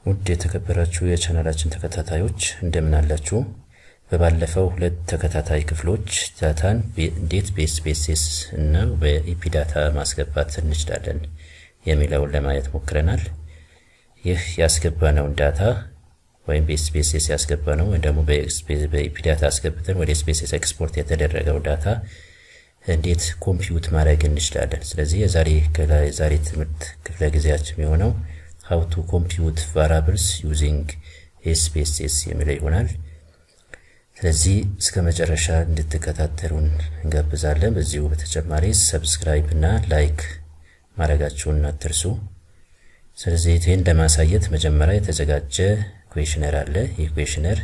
ውድ የተከበራችሁ የቻናላችን ተከታታዮች እንደምን አላችሁ? በባለፈው ሁለት ተከታታይ ክፍሎች ዳታን እንዴት በኤስፔስስ እና በኢፒ ዳታ ማስገባት እንችላለን የሚለውን ለማየት ሞክረናል። ይህ ያስገባነውን ዳታ ወይም በኤስፔስስ ያስገባነው ወይም ደግሞ በኢፒ ዳታ አስገብተን ወደ ኤስፔስስ ኤክስፖርት የተደረገው ዳታ እንዴት ኮምፒውት ማድረግ እንችላለን። ስለዚህ የዛሬ የዛሬ ትምህርት ክፍለ ጊዜያችን የሆነው how to compute variables using SPSS የሚለው ይሆናል። ስለዚህ እስከ መጨረሻ እንድትከታተሉን እንጋብዛለን። በዚሁ በተጨማሪ ሰብስክራይብ እና ላይክ ማድረጋችሁን አትርሱ። ስለዚህ ይህን ለማሳየት መጀመሪያ የተዘጋጀ ኩዌሽነር አለ። ይህ ኩዌሽነር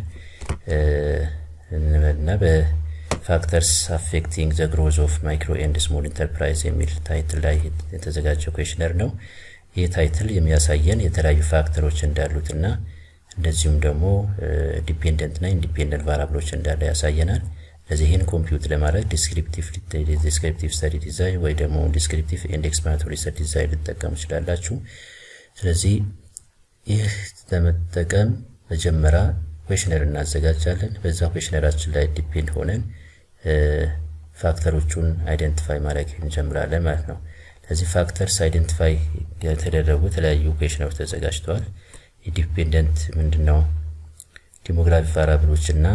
እና በፋክተርስ አፌክቲንግ ዘ ግሮዝ ኦፍ ማይክሮ ኤንድ ስሞል ኢንተርፕራይዝ የሚል ታይትል ላይ የተዘጋጀ ኩዌሽነር ነው። ይህ ታይትል የሚያሳየን የተለያዩ ፋክተሮች እንዳሉትና እንደዚሁም ደግሞ ዲፔንደንት እና ኢንዲፔንደንት ቫራብሎች እንዳለ ያሳየናል። ስለዚህ ይህን ኮምፒውት ለማድረግ ዲስክሪፕቲቭ ስተዲ ዲዛይን ወይ ደግሞ ዲስክሪፕቲቭ ኤንድ ኤክስፕላናቶሪ ስተዲ ዲዛይን ልትጠቀሙ ትችላላችሁ። ስለዚህ ይህ ለመጠቀም መጀመሪያ ኩዌሽነር እናዘጋጃለን። በዛ ኩዌሽነራችን ላይ ዲፔንድ ሆነን ፋክተሮቹን አይደንቲፋይ ማድረግ እንጀምራለን ማለት ነው። ለዚህ ፋክተርስ አይደንቲፋይ የተደረጉ የተለያዩ ኩዌሽነሮች ተዘጋጅተዋል። የዲፔንደንት ምንድነው? ዲሞግራፊ ቫራብሎች እና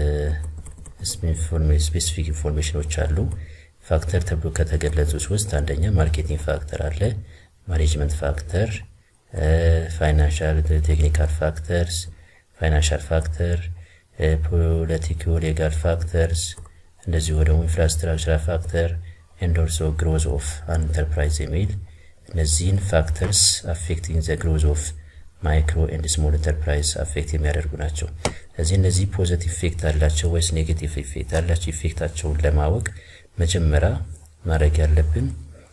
ስፔሲፊክ ኢንፎርሜሽኖች አሉ። ፋክተር ተብሎ ከተገለጹት ውስጥ አንደኛ ማርኬቲንግ ፋክተር አለ፣ ማኔጅመንት ፋክተር፣ ፋይናንሻል ቴክኒካል ፋክተርስ፣ ፋይናንሻል ፋክተር፣ ፖለቲኮ ሌጋል ፋክተርስ፣ እንደዚሁ ደግሞ ኢንፍራስትራክቸራል ፋክተር ኤንድ ኦልሶ ግሮዝ ኦፍ አን ኢንተርፕራይዝ የሚል እነዚህን ፋክተርስ አፌክቲንግ ዘ ግሮዝ ኦፍ ማይክሮ ኤንድ ስሞል ኢንተርፕራይዝ አፌክት የሚያደርጉ ናቸው። ስለዚህ እነዚህ ፖዘቲቭ ኢፌክት አላቸው ወይስ ኔጌቲቭ ኢፌክት አላቸው? ኢፌክታቸውን ለማወቅ መጀመሪያ ማድረግ ያለብን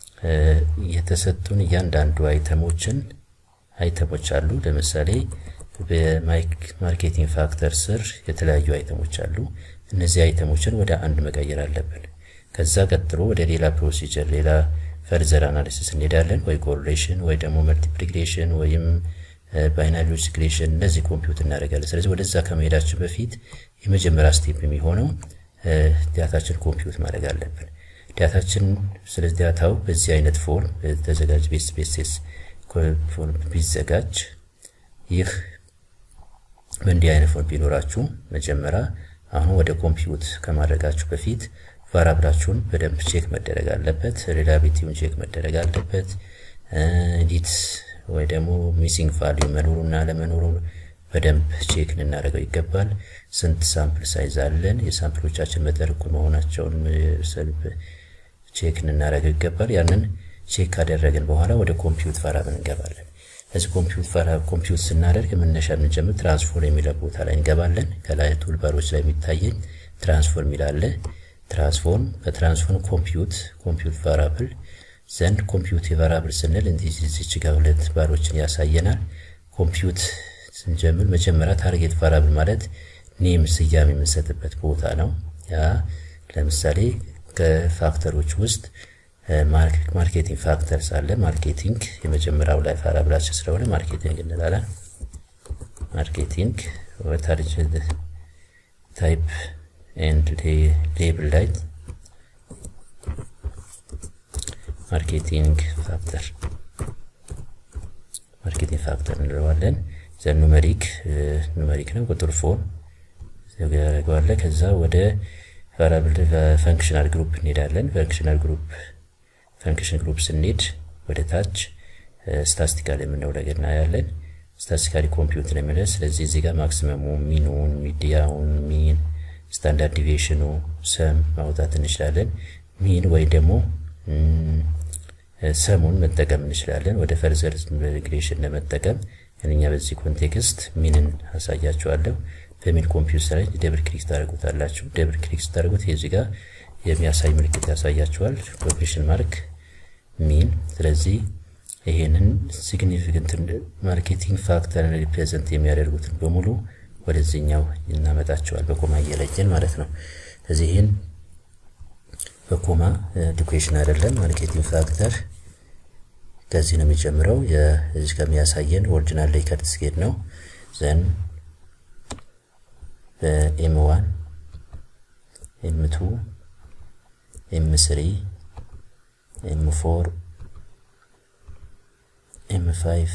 የተሰጡን እያንዳንዱ አይተሞችን አይተሞች አሉ። ለምሳሌ በማርኬቲንግ ፋክተር ስር የተለያዩ አይተሞች አሉ። እነዚህ አይተሞችን ወደ አንድ መቀየር አለብን። ከዛ ቀጥሎ ወደ ሌላ ፕሮሲጀር ሌላ ፈርዘር አናሊሲስ እንሄዳለን። ወይ ኮሬሌሽን ወይ ደግሞ መልቲፕሊኬሽን ወይም ባይናሪ ሪግሬሽን እነዚህ ኮምፒውት እናደርጋለን። ስለዚህ ወደዛ ከመሄዳችን በፊት የመጀመሪያ ስቴፕ የሚሆነው ዳታችን ኮምፒውት ማድረግ አለብን። ዳታችን ስለዚህ ዳታው በዚህ አይነት ፎርም ተዘጋጅ ቤስ ቤስስ ፎርም ቢዘጋጅ ይህ በእንዲህ አይነት ፎርም ቢኖራችሁ መጀመሪያ አሁን ወደ ኮምፒውት ከማድረጋችሁ በፊት ቫራብላችሁን በደንብ ቼክ መደረግ አለበት። ሪላቢሊቲውን ቼክ መደረግ አለበት። ኤዲት ወይ ደግሞ ሚሲንግ ቫልዩ መኖሩና ለመኖሩ በደንብ ቼክ ልናደርገው ይገባል። ስንት ሳምፕል ሳይዝ አለን፣ የሳምፕሎቻችን መጠን እኩል መሆናቸውን ሰልፍ ቼክ ልናደርገው ይገባል። ያንን ቼክ ካደረግን በኋላ ወደ ኮምፒውት ቫራብል እንገባለን። ለዚህ ኮምፒውት ቫራብል ኮምፒውት ስናደርግ የመነሻ የምንጀምር ትራንስፎርም የሚለው ቦታ ላይ እንገባለን። ከላይ ቱልባሮች ላይ የሚታየኝ ትራንስፎርም ይላል። ትራንስፎርም በትራንስፎርም ኮምፒውት ኮምፒውት ቫራብል ዘንድ ኮምፒውት የቫራብል ስንል እንዲህ እዚች ጋር ሁለት ባሮችን ያሳየናል። ኮምፒውት ስንጀምር መጀመሪያ ታርጌት ቫራብል ማለት ኔም ስያሜ የምንሰጥበት ቦታ ነው። ያ ለምሳሌ ከፋክተሮች ውስጥ ማርኬቲንግ ፋክተርስ አለ። ማርኬቲንግ የመጀመሪያው ላይ ቫራብላችን ስለሆነ ማርኬቲንግ እንላለን። ማርኬቲንግ ታርጌት ታይፕ ኤንድ ሌብል ላይ ማርኬቲንግ ፋክተር ማርኬቲንግ ፋክተር እንለዋለን። ዘን ኑመሪክ ኑመሪክ ነው ቁጥር ፎር ያደርገዋለ። ከዛ ወደ ቫራብል ፈንክሽናል ግሩፕ እንሄዳለን። ፈንክሽናል ግሩፕ ፈንክሽን ግሩፕ ስንሄድ ወደ ታች ስታስቲካል የምንለው ነገር እናያለን። ስታስቲካሊ ኮምፒውት ነው የሚለው። ስለዚህ እዚህ ጋር ማክሲመሙ፣ ሚኑን፣ ሚዲያውን፣ ሚን ስታንዳርድ ዲቪዬሽኑ ሰም ማውጣት እንችላለን። ሚን ወይ ደግሞ ሰሙን መጠቀም እንችላለን። ወደ ፈርዘር ሪግሬሽን ለመጠቀም እኛ በዚህ ኮንቴክስት ሚንን አሳያችኋለሁ። በሚን ኮምፒውተር ላይ ደብል ክሊክ ታደርጉታላችሁ። ደብል ክሊክ ስታደርጉት የዚህ ጋር የሚያሳይ ምልክት ያሳያችኋል። ኮቴሽን ማርክ ሚን። ስለዚህ ይሄንን ሲግኒፊካንት ማርኬቲንግ ፋክተርን ሪፕሬዘንት የሚያደርጉትን በሙሉ ወደዚህኛው እናመጣቸዋል በኮማ እየለየን ማለት ነው። ስለዚህ ይህን በኮማ ኢኩዌሽን አይደለም ማርኬቲንግ ፋክተር ከዚህ ነው የሚጀምረው። እዚህ ከሚያሳየን ኦሪጂናል ሌይከርት ስኬል ነው። ዘን በኤም ዋን ኤም ቱ ኤም ስሪ ኤም ፎር ኤም ፋይቭ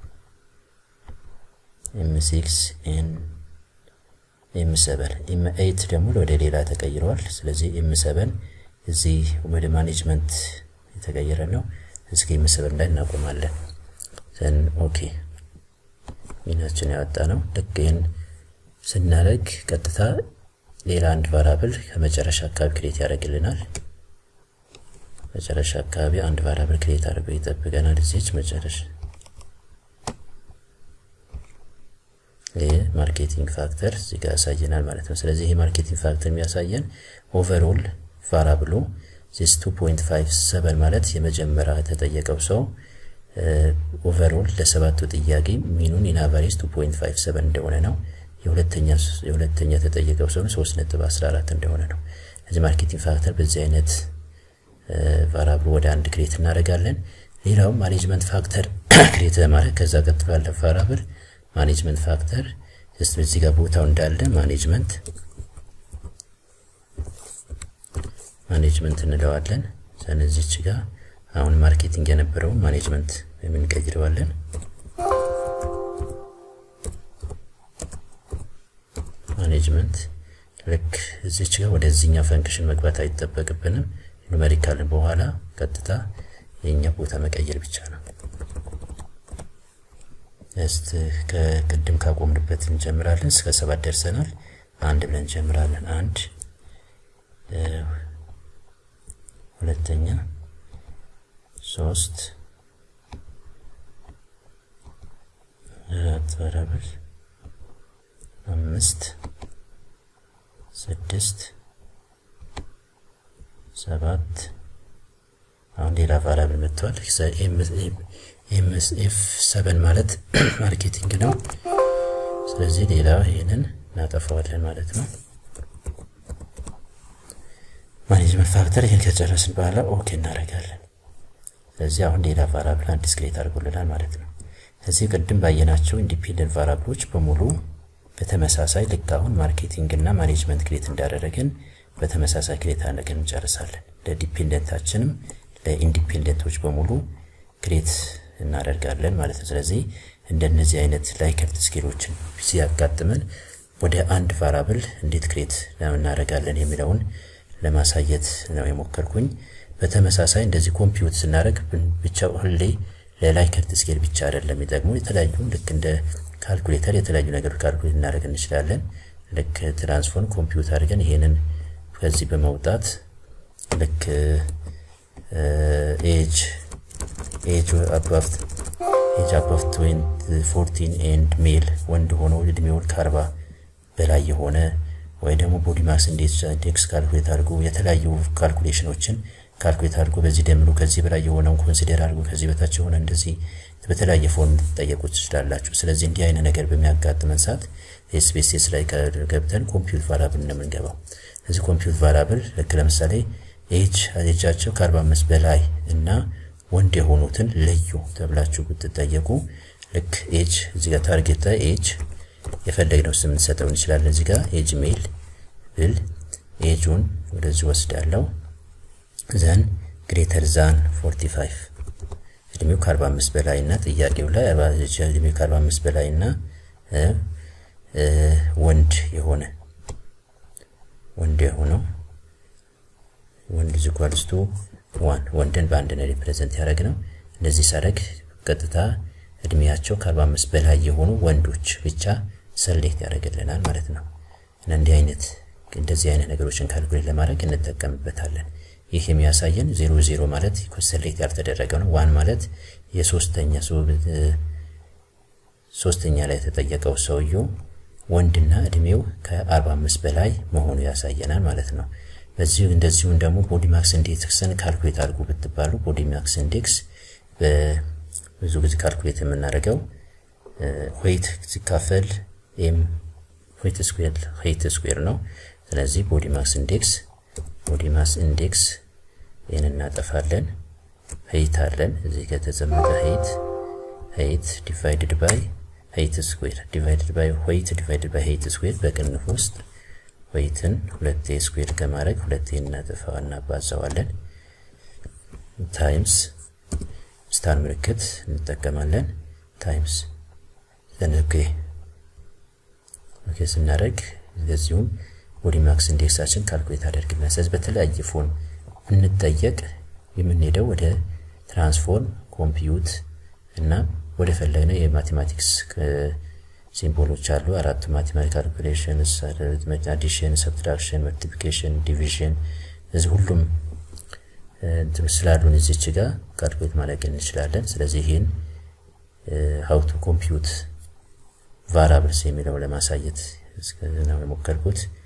ኤም ሲክስ ኤን ኤም ሰበን ኤም ኤይት ደግሞ ወደ ሌላ ተቀይረዋል። ስለዚህ ኤም ሰበን እዚህ ወደ ማኔጅመንት የተቀየረ ነው። እስኪ ኤም ሰበን ላይ እናቆማለን። ዘን ኦኬ ሚናችን ያወጣ ነው። ልክ ይህን ስናደርግ ቀጥታ ሌላ አንድ ቫራብል ከመጨረሻ አካባቢ ክሬት ያደርግልናል። መጨረሻ አካባቢ አንድ ቫራብል ክሬት አድርገው ይጠብቀናል። እዚች መጨረሻ ይህ ማርኬቲንግ ፋክተር እዚህ ጋር ያሳየናል ማለት ነው። ስለዚህ ይህ ማርኬቲንግ ፋክተር የሚያሳየን ኦቨርኦል ቫራብሉ ዚስ 2.57 ማለት የመጀመሪያ የተጠየቀው ሰው ኦቨርኦል ለሰባቱ ጥያቄ ሚኑን ኢናቫሬጅ 2.57 እንደሆነ ነው። የሁለተኛ የሁለተኛ የተጠየቀው ሰው 3.14 እንደሆነ ነው። እዚህ ማርኬቲንግ ፋክተር በዚህ አይነት ቫራብሉ ወደ አንድ ክሬት እናደርጋለን። ሌላው ማኔጅመንት ፋክተር ክሬት ለማድረግ ከዛ ቀጥ ባለ ቫራብል ማኔጅመንት ፋክተር ጀስት በዚህ ጋር ቦታው እንዳለ ማኔጅመንት ማኔጅመንት እንለዋለን። ስለዚህች ጋር አሁን ማርኬቲንግ የነበረውን ማኔጅመንት የምንቀይረዋለን። ማኔጅመንት ልክ እዚች ጋር ወደዚህኛው ፈንክሽን መግባት አይጠበቅብንም። ኑሜሪካልን በኋላ ቀጥታ የኛ ቦታ መቀየር ብቻ ነው። እስቲ ከቅድም ካቆምንበት እንጀምራለን። እስከ ሰባት ደርሰናል። አንድ ብለን እንጀምራለን። አንድ ሁለተኛ፣ ሶስት፣ አራት ቫራብል፣ አምስት፣ ስድስት፣ ሰባት አሁን ሌላ ቫራብል መጥቷል። ኤምኤስኤፍ ሰበን ማለት ማርኬቲንግ ነው። ስለዚህ ሌላ ይህንን እናጠፋዋለን ማለት ነው። ማኔጅመንት ፋክተር ይህን ከጨረስን በኋላ ኦኬ እናደርጋለን። ስለዚህ አሁን ሌላ ቫራብል አዲስ ክሬት አድርጎልናል ማለት ነው። እዚህ ቅድም ባየናቸው ኢንዲፔንደንት ቫራብሎች በሙሉ በተመሳሳይ ልክ አሁን ማርኬቲንግ እና ማኔጅመንት ክሬት እንዳደረግን በተመሳሳይ ክሬት አድርገን እንጨርሳለን። ለዲፔንደንታችንም ለኢንዲፔንደንቶች በሙሉ ክሬት እናደርጋለን ማለት ነው። ስለዚህ እንደነዚህ አይነት ላይከርት ስኬሎችን ሲያጋጥመን ወደ አንድ ቫራብል እንዴት ክሬት እናደርጋለን የሚለውን ለማሳየት ነው የሞከርኩኝ። በተመሳሳይ እንደዚህ ኮምፒውት ስናደርግ ብቻ ሁሌ ለላይከርት ስኬል ብቻ አይደለም የሚጠቅሙ የተለያዩ ልክ እንደ ካልኩሌተር የተለያዩ ነገሮች ካልኩሌት እናደርግ እንችላለን። ልክ ትራንስፎርም ኮምፒውት አድርገን ይሄንን ከዚህ በመውጣት ልክ ኤጅ ኤጅ አባቭ ኤጅ አባቭ ፎርቲን ኤንድ ሜል ወንድ ሆኖ እድሜውን ከአርባ በላይ የሆነ ወይ ደግሞ ቦዲ ማስ ኢንዴክስ ካልኩሌት አድርጎ የተለያዩ ካልኩሌሽኖችን ካልኩሌት አድርጎ በዚህ ደምሩ ከዚህ በላይ የሆነውን ኮንሲደር አድርጎ ከዚህ በታች የሆነ እንደዚህ በተለያየ ፎርም ልትጠየቁ ትችላላችሁ። ስለዚህ እንዲህ አይነት ነገር በሚያጋጥመን ሰዓት ኤስፔሲስ ላይ ገብተን ኮምፒውት ቫራብል ነው የምንገባው። እዚህ ኮምፒውት ቫራብል ልክ ለምሳሌ ኤጅ ኤጃቸው ከ45 በላይ እና ወንድ የሆኑትን ለዩ ተብላችሁ ብትጠየቁ ልክ ኤጅ እዚህ ጋር ታርጌት ላይ ኤጅ የፈለግነው ስም እንሰጠው እንችላለን። እዚህ ጋር ኤጅ ሜል ብል ኤጁን ወደዚህ ወስዳለው ዘን ግሬተር ዛን 45 እድሜው ከ45 በላይ እና ጥያቄው ላይ እድሜው ከ45 በላይ እና ወንድ የሆነ ወንድ የሆነው ወንድ ዝጓልስቱ ዋን ወንድን በአንድ ነው ሪፕሬዘንት ያደረግ ነው። እንደዚህ ሳደርግ ቀጥታ እድሜያቸው ከ45 በላይ የሆኑ ወንዶች ብቻ ሰሌክት ያደርግልናል ማለት ነው። እና እንዲህ አይነት እንደዚህ አይነት ነገሮችን ካልኩሌት ለማድረግ እንጠቀምበታለን። ይህ የሚያሳየን ዜሮ ዜሮ ማለት ሰሌክት ያልተደረገ ነው። ዋን ማለት የሶስተኛ ሶስተኛ ላይ የተጠየቀው ሰውየው ወንድና እድሜው ከ45 በላይ መሆኑ ያሳየናል ማለት ነው። በዚሁ እንደዚሁም ደግሞ ቦዲ ማክስ ኢንዴክስን ካልኩሌት አድርጉ ብትባሉ ቦዲ ማክስ ኢንዴክስ ብዙ ጊዜ ካልኩሌት የምናደርገው ዌይት ሲካፈል ኤም ዌይት ስኩዌር ዌይት ስኩዌር ነው። ስለዚህ ቦዲ ማክስ ኢንዴክስ ቦዲ ማስ ኢንዴክስ ይህን እናጠፋለን። ሄይት አለን እዚህ ጋር የተቀመጠ ሄይት ሄይት ዲቫይድድ ባይ ሄይት ስኩዌር ዲቫይድድ ባይ ሆይት ዲቫይድድ ባይ ሄይት ስኩዌር በቅንፍ ውስጥ ሆይትን ሁለቴ ስኩዌር ከማድረግ ሁለቴ እናጥፋው እናባዛዋለን ታይምስ ስታር ምልክት እንጠቀማለን ታይምስ ኦኬ ኦኬ ስናደርግ እንደዚሁም ቦዲ ማክስ ኢንዴክሳችን ካልኩሌት አደርግልን። ስለዚህ በተለያየ ፎን ብንጠየቅ የምንሄደው ወደ ትራንስፎርም ኮምፒዩት እና ወደ ፈለግነው የማቴማቲክስ ሲምቦሎች አሉ። አራቱ ማቴማቲክ ካልኩሌሽን፣ አዲሽን፣ ሰብትራክሽን፣ መልቲፕሊኬሽን፣ ዲቪዥን እዚህ ሁሉም ስላሉን እዚች ጋር ካልኩሌት ማድረግ እንችላለን። ስለዚህ ይህን ሀው ቱ ኮምፒዩት ቫራብልስ የሚለው ለማሳየት ነው የሞከርኩት።